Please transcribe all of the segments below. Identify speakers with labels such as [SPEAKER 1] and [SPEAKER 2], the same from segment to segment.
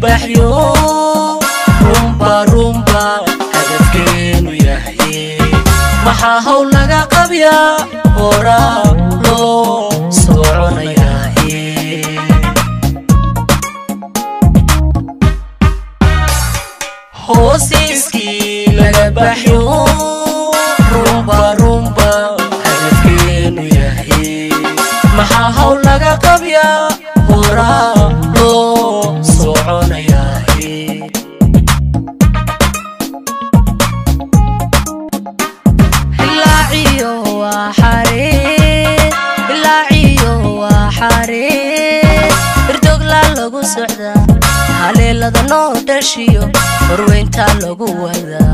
[SPEAKER 1] baxyo rumba rumba hadafkeenu yahay maxaa hawl laga qabyaa horaa loo soconayaaye hoosiiskii laga baxyo rumba rumba hadafkeenu yahay maxaa hawl laga qabyaa horaa loo soconayaaye ilaaciyo waa xariir ilaaciyo waa xariir irdogla lagu socdaa haleelada noo dhashiyo horweyntaa lagu wadaa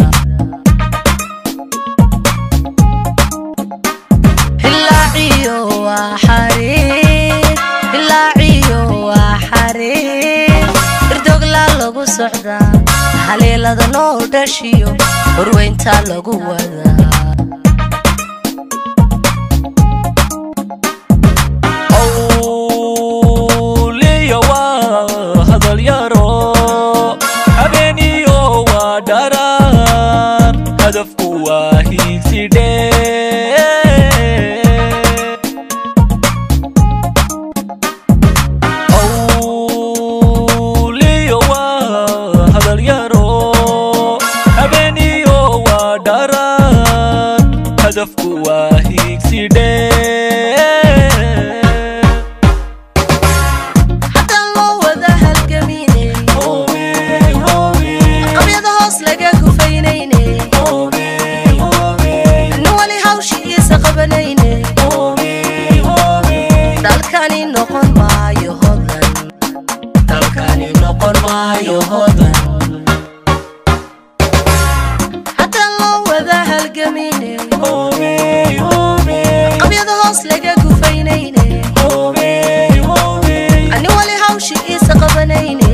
[SPEAKER 1] ilaaciyo waa xariir ilaaciyo waa xariir irdogla lagu socdaa haleelada noo dhashiyo horweyntaa lagu wadaa
[SPEAKER 2] awliya waa hadal yaro habeeniyo waa dharar hadafku waa hiigsidhe awliya waa hadal yaro habeeniyo waa dharar hadafku waa hiigsidhe
[SPEAKER 1] haddaan loo wada halgaminay qabyada hoos laga gufaynayne nin wali hawshiisa qabanayne dalkani noqon maayo hodan dalkani noqon maayo hodan haddaan loo wada halgaminay qabyada hoos laga gufaynayne nin wali hawshiisa qabanayne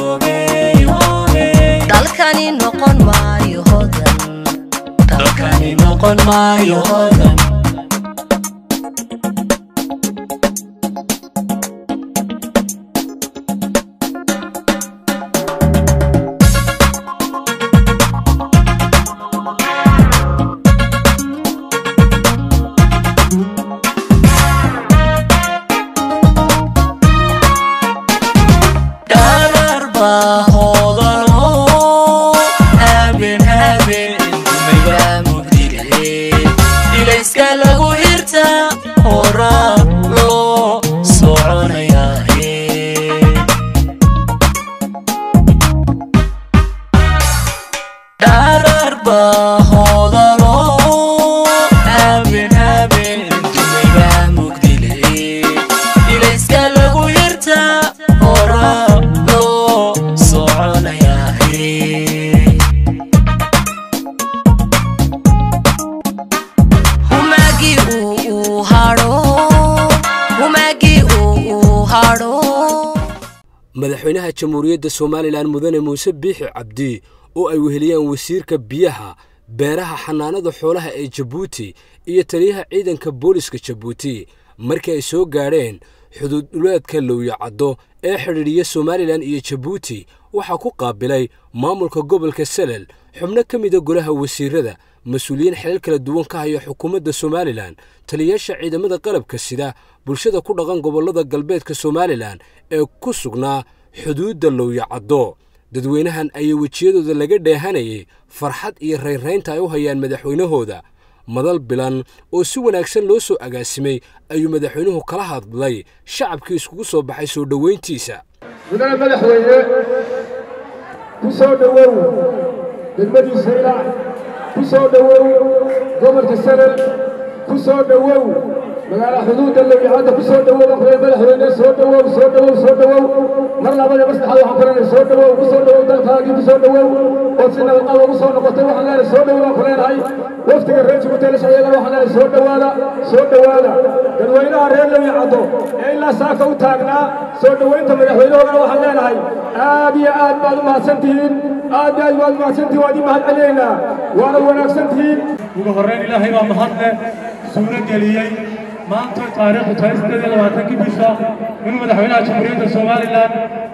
[SPEAKER 1] dalkani noqon maayo hodan dalkani noqon maayo hodan dharar baa hoodano habeen habeen dumaygaa mugdige ilayska lagu hirta horaa loo soconayaaye dharar baa hoodano habeen habeen dumaygaa mugdile ilayska lagu hirta horaa loo soconayaaye humagii uu uu hadho humagii uu uu hadho
[SPEAKER 3] madaxweynaha jamhuuriyadda somalilan mudane muuse biixi cabdi oo ay weheliyaan wasiirka biyaha beeraha xanaanada xoolaha ee jabuuti iyo taliyaha ciidanka booliska jabuuti markii ay soo gaadheen xuduud dhuleedka lowyacaddo ee xidhiidhiya somalilan iyo jabuuti waxaa ku qaabilay maamulka gobolka salel xubno ka mida golaha wasiirada mas-uuliyiin xilal kala duwan ka haya xukuumadda somalilan taliyayaasha ciidamada qalabka sida bulshada ku dhaqan gobollada galbeedka somalilan ee ku sugnaa xuduudda lowyacaddo dadweynahan ayaa wejiyadooda laga dheehanayay farxad iyo raynraynta ay u hayaan madaxweynahooda madal bilan oo si wanaagsan loo soo agaasimay ayuu madaxweynuhu kala hadlay shacabkii iskugu soo baxay soo dhoweyntiisa
[SPEAKER 4] mudane madaxweyne ku soo dhowow degmadiisa ilaa ku soo dhowow gobolka sanad ku soo dhowow magaala xuduudda lowicadda ku soo dhowow aqbay madaxweyne soo dhowow soo dhowow soo dhowow mar labada mar saddexaad waxaan kulenay soo dhowow ku soo dhowow dalkaagii ku soo dhowow ood si nabadqaba ugu soo noqotay waxaan leenahay soo dhowow baan ku leenahay waftiga reer jibuuti shaciyagana waxaan leenahay soo dhowaada soo dhowaada dadweynaha reer lowicaddo ee ilaa saaka u taagnaa soo dhoweynta madaxweynahoodana waxaan leenahay aad iyo aad baad u mahadsantihiin aad iyo aad baad u mahadsantihiin waan idin mahad celinaynaa waana wanaagsantihiin
[SPEAKER 5] ugu horreyn ilaahay baa mahadle suuro geliyey maanta taariikhdu tahay siddeed iyo labaatankii bisha inuu madaxweynaha jamhuuriyadda somalilan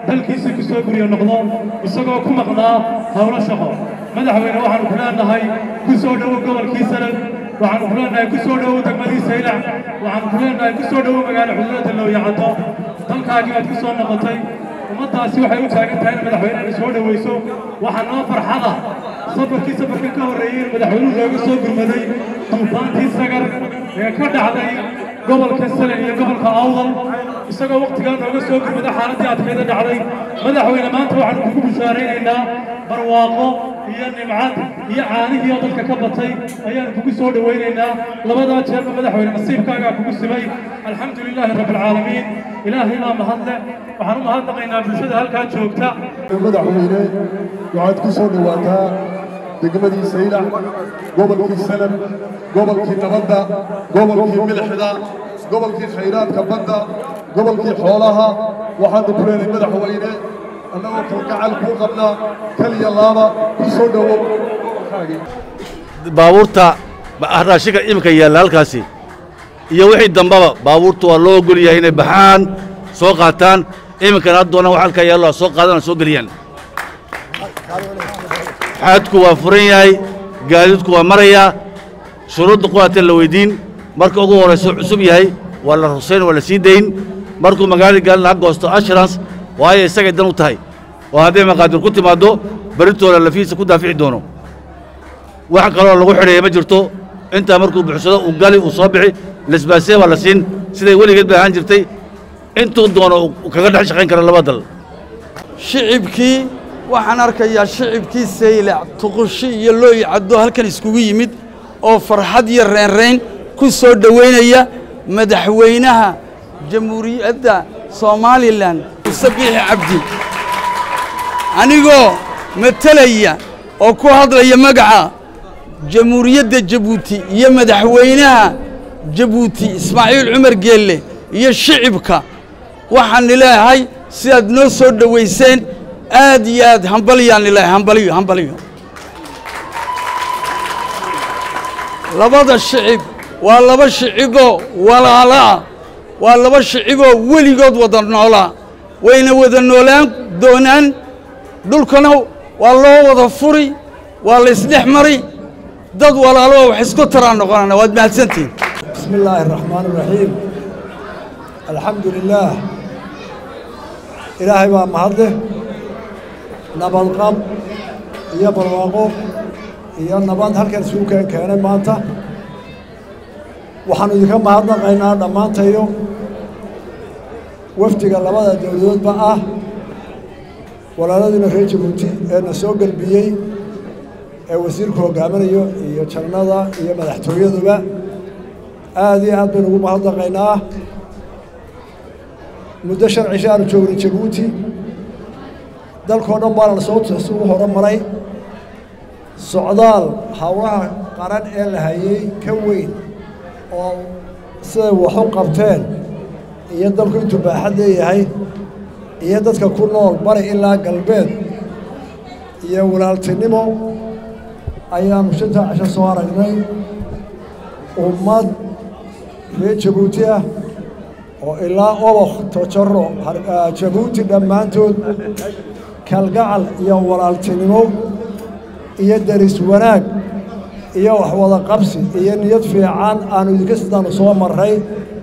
[SPEAKER 5] dalkiisa ku soo guryo noqdo isagoo ku maqnaa howlo shaqo madaxweyne waxaanu ku leenahay ku soo dhowo gobolkii sanad waxaanu ku leenahay ku soo dhowo degmadii saylac waxaanu ku leenahay ku soo dhowo magaalo xuduudada looyacaddo dalkaagii baad ku soo noqotay ummaddaasi waxay u taagan tahay in madaxweynena soo dhowayso waxaa noo farxada safarkii safarka ka horreeyey in madaxweynuhu looga soo gurmaday duufaantii sagar ee ka dhacday gobolka salen iyo gobolka awdal isagoo wakhtigaa nooga soo gurmada xaaladdii adkayda dhacday madaxweyne maanta waxaanu kugu bishaaraynaynaa barwaaqo iyo nimcad iyo caanihii oo dadka ka batay ayaanu kugu soo dhowaynaynaa labadaa jeerba madaxweyne nasiibkaagaa kugu simay alxamdu lilaahi rabbilcaalamiin ilaahay baa mahadle waxaan u mahadnaqaynaa bulshada halkaa joogta
[SPEAKER 6] madaxweyne waxaad ku soo dhowaataa degmadii saylac gobolkii sanad gobolkii nabadda gobolkii milixda gobolkii khayraadka badda gobolkii xoolaha waxaanu ku leenahay madaxweyne annagoo kalgacal kuu qabnaa kaliya laaba ku soo dhowow
[SPEAKER 7] baabuurta raashinka iminka yaalla halkaasi iyo wixii dambaba baabuurta waa loo ogol yahay inay baxaan soo qaataan iminkana had doonaan wax halkaa yaallo soo qaadana soo geliyaan xaadku waa furan yahay gaadiidku waa marayaa shuruudda quwaateen la weyddiin marka ugu horrayso cusub yahay waa la rusayn waa la sii dayn markuu magaalada gaalina ha goosto assurance waayo isagay dan u tahay oo hadday maqaadir ku timaaddo berritooda lafihiisa ku daafici doono wax kaloo lagu xidheeya ma jirto intaa markuu buxsado uu gali uu soo bixi lesbaasee baa la siin siday weligeed bay ahaan jirtay intuu doono uu kaga dhex shaqayn kara laba dal
[SPEAKER 8] shicibkii waxaan arkayaa shicibkii saylac tuqushi iyo looyi caddo halkan iskugu yimid oo farxad iyo reynrayn ku soo dhowaynaya madaxweynaha jamhuuriyadda somalilan muuse biixi cabdi anigoo matelaya oo ku hadlaya magaca jamhuuriyadda jabuuti iyo madaxweynaha jabuuti ismaaciil cumar geelle iyo shicibka waxaan leeyahay sidaad noo soo dhowayseen aad iyo aad hambalyaan leeyahay hambaliyo hambaliyo labada shicib waa laba shiciboo walaalaa waa laba shiciboo weligood wada noolaa wayna wada noolaan doonaan dhulkana waa loo wada furi waa la isdhex mari dad walaaloo wax isku taraan noqonana waad mahadsantihin
[SPEAKER 9] بسم الله الرحمن الرحيم الحمد لله إلهي بقى مهده نبض قب إيا برواقو إيا النبض هل كان سوكا كان مانتا waxaanu idinka mahadnaqaynaa dhammaantayo wafdiga labada dowladoodba ah walaaladiina reer jabuuti ee na soo gelbiyey ee wasiirku hogaaminayo iyo jannada iyo madaxtooyaduba aad iyo aad baynu ugu mahadnaqaynaa muddo shan cisho aanu joognay jabuuti dalkoo dhan baana lasoo ugu horumaray socdaal hawlaha qaran ee la hayey ka weyn oo siday wax u qabteen iyo dalku intuu baaxad leeyahay iyo dadka ku nool bari ilaa galbeed iyo walaaltinimo ayaanu shantaa cisho soo aragnay ummad reer jabuuti ah oo ilaa obok tojaro jabuuti dhammaantood kalgacal iyo walaaltinimo iyo deris wanaag iyo waxwada qabsi iyo niyad fiican aanu idinka sidaanu soo marray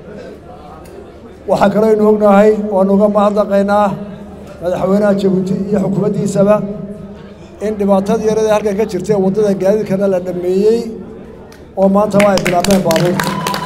[SPEAKER 9] waxaa kaloo aynu ognahay waanu uga mahadnaqaynaa madaxweynaha jabuuti iyo xukuumaddiisaba in dhibaatadii yaradii halkan ka jirtay waddada gaadiidkana la dhammeeyey oo maanta waa ay bilaabeen baabuurta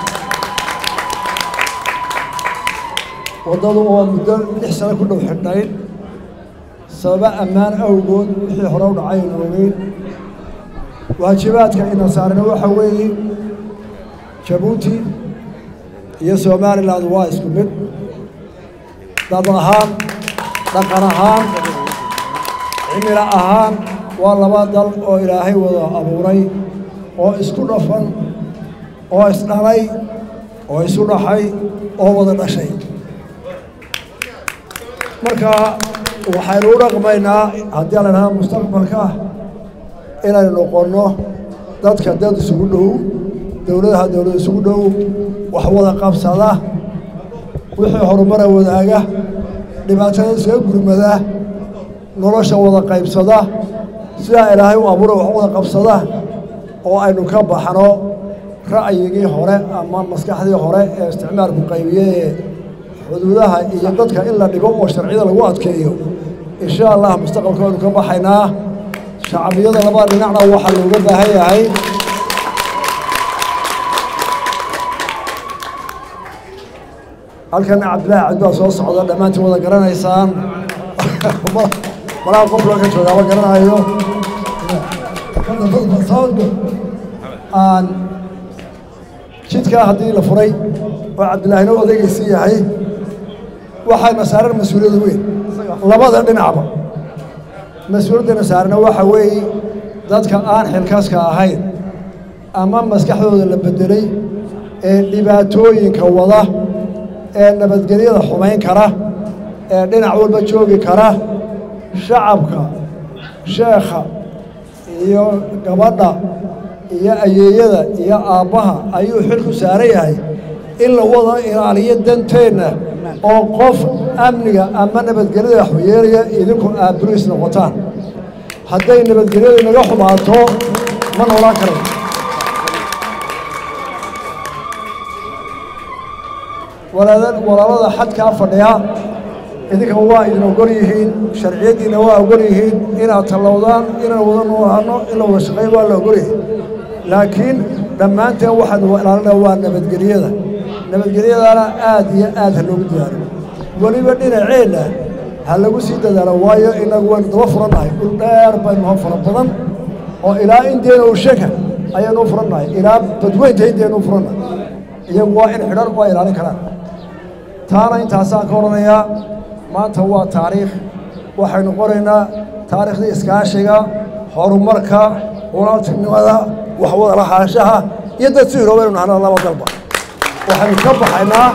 [SPEAKER 9] waddadu oo muddo lix sano ku dhow xidhnayd sababa ammaan awgood wixii hore u dhacay aynu ogeyn waajibaadka ina saarna waxa weeye jabuuti iyo somalilan waa isku mid dad ahaan dhaqan ahaan cimilo ahaan waa laba dal oo ilaahay wada abuuray oo isku dhafan oo isdhalay oo isu dhaxay oo wada dhashay marka waxaynu u dhaqmaynaa haddii la idhaha mustaqbalka inaynu noqonno dadka dad isugu dhow dowladaha dowlad isugu dhow wax wada qabsada wixii horumara wadaaga dhibaatada isaga gurmada nolosha wada qaybsada sidaa ilaahay u abuura wax wada qabsada oo aynu ka baxno ra'yigii hore ama maskaxdii hore ee isticmaalku qaybiyey ee xuduudaha iyo dadka in la dhigo oo sharciyada lagu adkeeyo insha allah mustaqbalka waynu ka baxaynaa shacbiyada labada dhinacna waxaa looga baahan yahay halkana cabdillaahi cabdi baa soo socda dhammaantiin wada garanaysaan malaha qof loo ka joogaaba garanayo aan jidkaa haddii la furay oo cabdillaahina odaygaysii yahay waxayna saaran mas-uuliyad weyn labada dhinacba mas-uuliyaddana saarana waxa weeye dadka aan xilkaaska ahayn ama maskaxdooda la beddelay ee dhibaatooyinka wada ee nabadgelyada xumayn kara ee dhinac walba joogi kara shacabka sheekha iyo gabadha iyo ayeeyada iyo aabbaha ayuu xilku saaran yahay in la wada ilaaliyo danteenna oo qof amniga ama nabadgelyada waxyeelaya idinku aad buriis noqotaan hadday nabadgelyadu inaga xumaato ma noolaan karayo walaalada xadkaa fadhiya idinka waa idin ogol yihiin sharciyaddiina waa ogol yihiin inaad tallowdaan inaan wada noolaano in la wada shaqeyn waa la ogol yihiin laakiin dhammaanteen waxaanu ilaalinaa waa nabadgelyada nabadgelyadana aad iyo aad ha loogu dadaalo weliba dhinaceenna ha lagu sii dadaalo waayo inagu waynu daba furannahay dhul dheer baynu ha fara badan oo ilaa indeena usheka ayaanu u furannahay ilaa badweynta indeenu u furannahay iyagu waa in xidhan waa ilaalin karaan taana intaasaan ka odhanayaa maanta waa taariikh waxaynu qoraynaa taariikhdii iskaashiga horumarka walaaltinimada waxwada lahaanshaha iyo dad si hiroobaynu nahna laba dalba waxaynu ka baxaynaa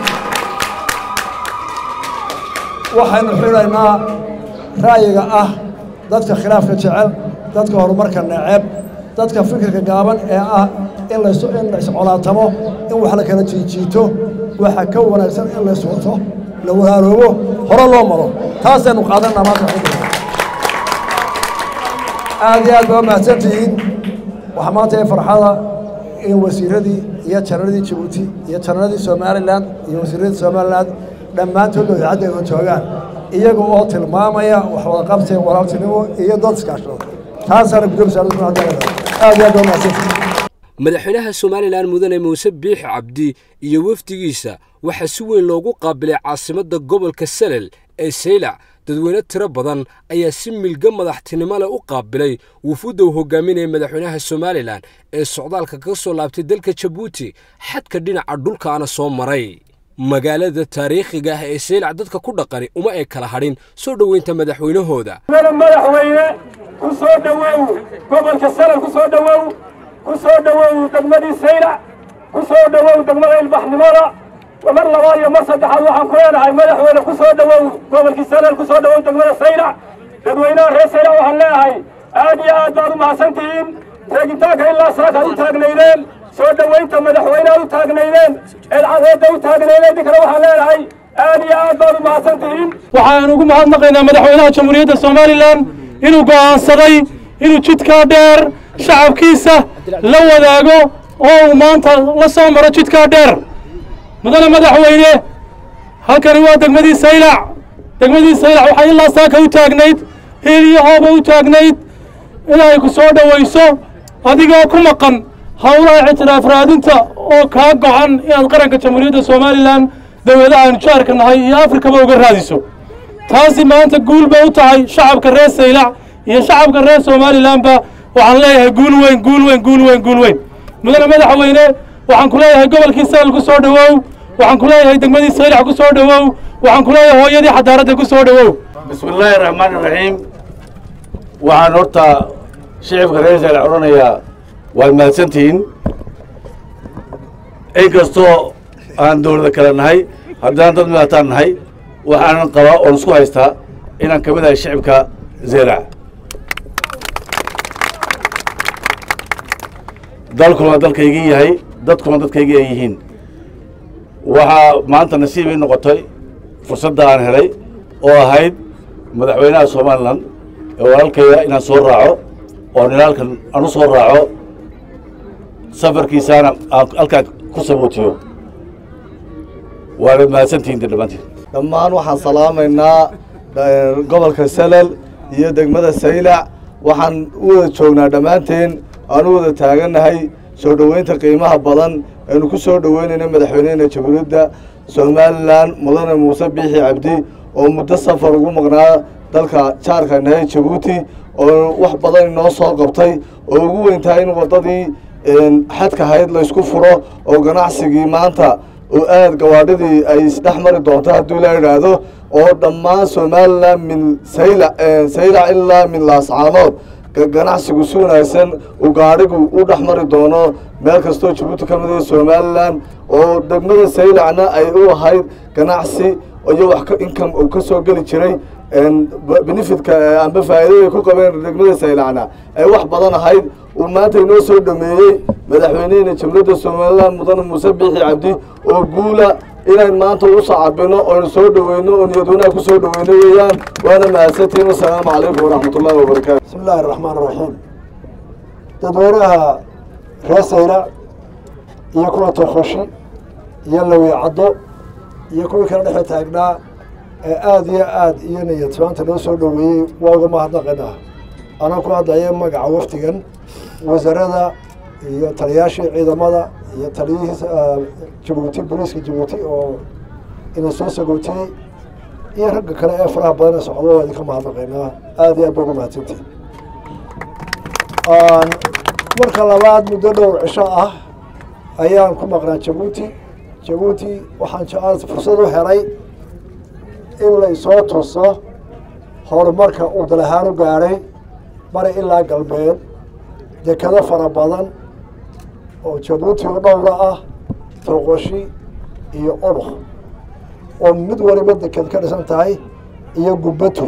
[SPEAKER 9] waxaynu xidhaynaa ra'yiga ah dadka khilaafka jecel dadka horumarka neceb dadka fikirka gaaban ee ah in lays in la iscolaatamo in wax la kala jiijiito waxa ka wanaagsan in lays wato la walaaloobo hore loo maro taasaynu qaadanaa maanta aad iyo aad baa mahadsantihiin waxaa maanta ee farxada in wasiiradii iyo janaradii jabuuti iyo janaradii somalilan iyo wasiiradii somalilan dhammaantood idaacadda ay joogaan iyaga oo tilmaamaya wax wada qabtay walaaltinimo iyo dad iskaashado taasaana gudoomiya aad iyo aad baa mahadsantihiin
[SPEAKER 3] madaxweynaha somalilan mudane muuse biixi cabdi iyo wafdigiisa waxaa si weyn loogu qaabilay caasimadda gobolka salel ee saylac dadweyne tiro badan ayaa si milga madaxtinimo leh u qaabilay wufuudda uu hogaaminaya madaxweynaha somalilan ee socdaalka ka soo laabtay dalka jabuuti xadka dhinaca dhulkaana soo maray magaalada taariikhiga ah ee saylac dadka ku dhaqani uma ay kala hadhin soo dhoweynta madaxweynahooda
[SPEAKER 10] madaxweyne ku soo dhowow gobolka salel ku soo dhowow ku soo dhowow degmadii saylac ku soo dhowow degmada ilbaxnimada mar labaad iyo mar saddexaad waxaan ku leenahay madaxweyne ku soo dhowow gobolkii salel ku soo dhowow degmada saylac dadweynaha reer saylac waxaan leeyahay aad iyo aad baad u mahadsantihiin teegitaanka ilaa saakaad u taagnaydeen soo dhoweynta madaxweyneha u taagnaydeen eedcadeedda u taagnaydeen idinkana waxaan leenahay aad iyo aad baad u mahadsantihiin
[SPEAKER 5] waxaan ugu mahadnaqaynaa madaxweynaha jamhuuriyadda somalilan inuu go'aansaday inuu jidkaa dheer shacabkiisa la wadaago oo uu maanta la soo maro jidkaa dheer mudane madaxweyne halkani waa degmadii saylac degmadii saylac waxay ilaa saaka u taagnayd hiil iyo hooba u taagnayd inay ku soo dhowayso adigoo ku maqan howlaha ictiraaf raadinta oo kaa go'an inaad qaranka jamhuuriyadda somalilan dowladaha aynu jaarka nahay iyo afrikaba uga raadiso taasi maanta guul bay u tahay shacabka reer saylac iyo shacabka reer somalilanba waxaan leeyahay guul weyn guul weyn guul weyn guul weyn mudane madaxweyne waxaan ku leeyahay gobolkii salel ku soo dhowow waxaan ku leeyahay degmadii saylac ku soo dhowow waxaan ku leeyahay hooyadii xadaaradda ku soo dhowow
[SPEAKER 7] bismi illaahi raxmaan iraxiim waxaan horta shicibka reer saylac odhanayaa waad mahadsantihiin inkastoo aan dowlada kale nahay haddaan dad midaataan nahay waxaanan qabaa oon isku haystaa inaan ka mid ahay shicibka zeylac dalkuna dalkaygii yahay dadkuna dadkaygii ay yihiin waxaa maanta nasiib ii noqotay fursadda aan helay oo ahayd madaxweynaha somalilan ee walaalkayga inaan soo raaco oo ninaalkan aan u soo raaco safarkiisaana aan halkaa ku sabootiyo waana mahadsantihiin dhammaantiin
[SPEAKER 11] dhammaan waxaan salaamaynaa gobolka salal iyo degmada saylac waxaan u wada joognaa dhammaanteen aan u wada taagannahay soo dhoweynta qiimaha badan aynu ku soo dhoweynayna madaxweynehena jamhuuriyadda somalilan mudane muuse biixi cabdi oo muddo safar ugu maqnaa dalka jaarka nahay jabuuti oo wax badan inoo soo qabtay oo ugu weyntahay in waddadii xadka hayd laysku furo oo ganacsigii maanta oo aad gawaadhidii ay isdhex mari doonto hadduu la idhaahdo oo dhammaan somalilan min sayla saylac ilaa min laascaanood ganacsigu si wanaagsan uu gaadhigu u dhex mari doono meel kastoo jabuuti ka mid ah somalilan oo degmada saylacna ay u ahayd ganacsi iyo wax income uu ka soo geli jiray benefitka amba faa'iidada ay ku qabeen degmada saylacna ay wax badan ahayd uu maanta inoo soo dhameeyey madaxweynehena jamhuuriyadda somalilan mudane muuse biixi cabdi oo guula inayn maanta u sacabino oynu soo dhoweyno oo niyad wanaag ku soo dhoweyno weeyaan waana mahadsantiin wasalaamu calaykum waraxmat ullahi wabarakaatu
[SPEAKER 9] bismi illaahi raxmaan raxiim dadweynaha reer saylac iyo kuwa tokoshi iyo lawi caddo iyo kuwii kala dhexe taagnaa ee aada iyo aad iyo niyadsabaanta noo soo dhoweeyey waa uga mahadnaqanaa anaa ku hadlaya magaca wafdigan wasarada iyo taliyaashii ciidamada iyo taliyihii jabuuti booliiska jabuuti oo ina soo sagootiyey iyo ragga kale ee faraha badan ee socdo waa idinka mahadnaqaynaa aada iyo aad ba uga mahadsantihin marka labaad muddo dhowr cisho ah ayaan ku maqnaa jabuuti jabuuti waxaan jecel fursad u helay in la isoo tuso horumarka uu dal ahaan u gaadhay bari ilaa galbeed dekado fara badan oo jabuuti oo dhowra ah toqoshi iyo ubak oo mid waliba deked ka dhisan tahay iyo gubbato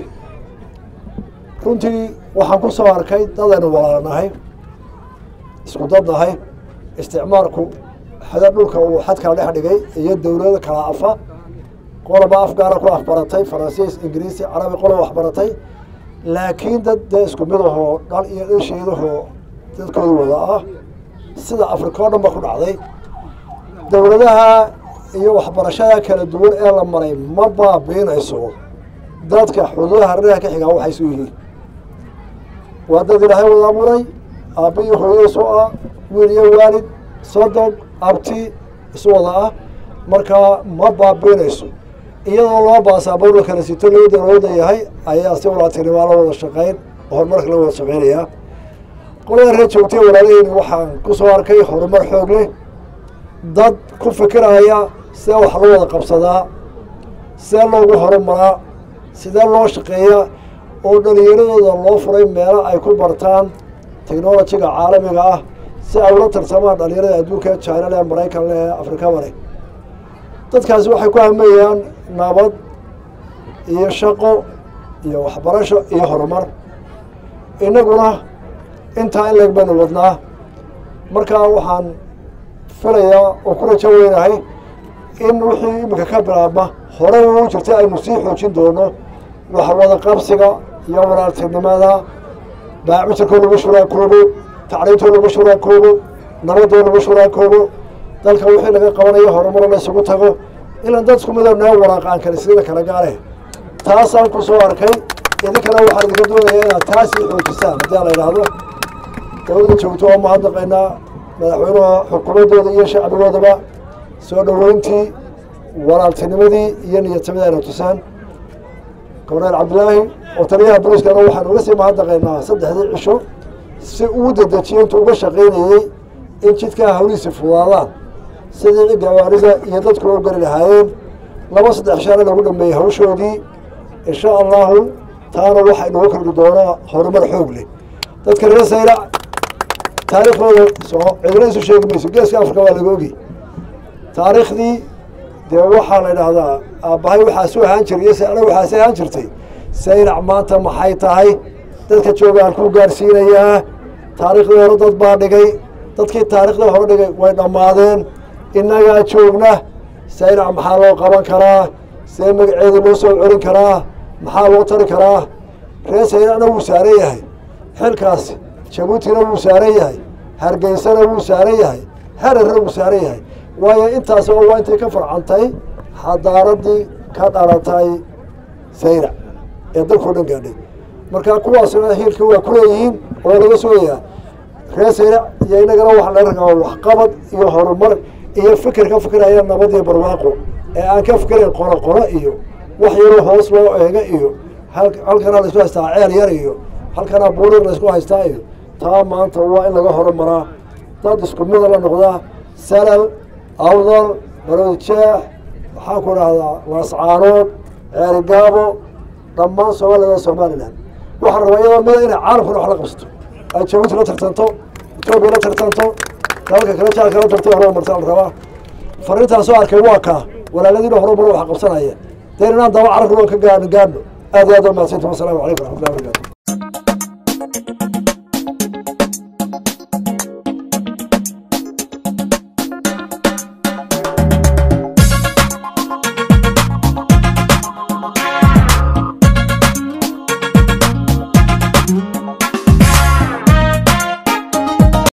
[SPEAKER 9] runtii waxaan ku soo arkay dadaynu walaalanahay isku dad nahay isticmaalku xada dhulka uu xadkala dhex dhigay iyo dowlada kala afa qoloba afgaara ku afbaratay faransiis ingiriisi carabi qoloba waxbaratay laakiin dad dee isku mid ahoo dhal iyo dhasheedahoo dadkooda wada ah sida afrika oo dhan ba ku dhacday dowladaha iyo waxbarashada kala duwan ee la maray ma baabiinayso dadka xuduudaha hareeraha ka xigaa waxay isu yihiin waa dad ilaahay wada abuuray aabba iyo hooyadiisu ah wiil iyo waalid sodog abti isu wada ah markaa ma baabiinayso iyadoo loo baasaabowr la kala sito loo dalooda yahay ayaa si walaaltinimaa la wada shaqayn oo horumarka la wada shaqaynayaa qolada reer joogtay walaalaheyni waxaan ku soo arkay horumar xoog leh dad ku fikiraya see wax loo wada qabsadaa see loogu horumaraa sidee loo shaqeeyaa oo dhalinyaradooda loo furay meelo ay ku bartaan technolojiga caalamiga ah si ay ula tartamaan dhalinyarada adduunka china leh maraykan leh afrikaba leh dadkaasi waxay ku hameeyaan nabad iyo shaqo iyo waxbarasho iyo horumar innaguna intaa in leeg baynu wadnaa markaa waxaan filayaa oo ku rajo weynahay in wixii iminka ka bilaabma horey uu jirtay aynu sii xoojin doono waxwada qabsiga iyo walaaltinimada baacmitarkoo lagu shuraakoobo tacliintoo lagu shuraakoobo nabadoo lagu shuraakoobo dalka wixii laga qabanayo horumar la isugu tago ilan dad isku midoo noo waraaqaan kale sidina kala gaale taasaan ku soo arkay idinkana waxaan idinka doonayaa inaad taasii xoojisaan haddii a la idhaahdo dowladda joogto oo mahadnaqaynaa madaxweynaha xukuumaddooda iyo shacbigoodaba soo dhoweyntii walaaltinimadii iyo niyadsamada ayna tusaan goberneel cabdilaahi oo taliyaha boliiskana waxaan uga sii mahadnaqaynaa saddexdii cisho si uu dedejiyo intuu uga shaqaynayey in jidkaa hawlihiisi fudaadaan sidii gawaarida iyo dadku u gari lahaayeen laba saddex shaana lagu dhameeyey hawshoodii insha allahu taana waxaa inooga kordhi doonaa horumar xoog leh dadka reer saylac taariikhdooda soo cidina isu sheegi mayso geeska afrika waa laga ogi taariikhdii dee waxaa la idhaahdaa aabbahay waxaasu ahaan jiray iyo sayla waxaasi ahaan jirtay saylac maanta maxay tahay dadka joogaan ku gaarsiinayaa taariikhdii hore dad baa dhigay dadkii taariikhdii hore dhigay way dhammaadeen innagaa joogna saylac maxaa loo qaban karaa see magaceeda loo soo celin karaa maxaa loo tari karaa reer saylacna wuu saaran yahay xilkaas jabuutina wuu saaran yahay hargeysana wuu saaran yahay herarna wuu saaran yahay waayo intaas oo waa intay ka farcantay xadaaradii ka dhalatay saylac ee dalkao dhan gaadhay marka kuwaasna hiilka waa ku leeyihiin oo laga sooyayaa reer saylac iyo inagana waxa laga rabaa waxqabad iyo horumar iyo fikir ka fikiraya nabad iyo barwaaqo ee aan ka fikirayn qoro qoro iyo wax yaroo hoos loo eega iyo halkana laisku haystaa ceel yar iyo halkana buurir laisku haystaa iyo taa maanta waa in laga horumaraa dad isku mida la noqdaa salal awdal baroodjeex maxaan ku dhahdaa laascaanood ceerigaabo dhammaan soomaalida somalilan waxaan rabaa iyadoo mida inay caalamkuna wax la qabsato ay jabuuti la tartanto etoobiya la tartanto dalalka kale jaalka la tartay horumarta la rabaa fariintaan soo arkay waa kaa walaaladiina horumar wax qabsanaya dee inaan daba carabka ka gaadhno gaadhno aad iyo aad waa mahadsantiin wasalaamu calaykum raxmatullahi wabarakatu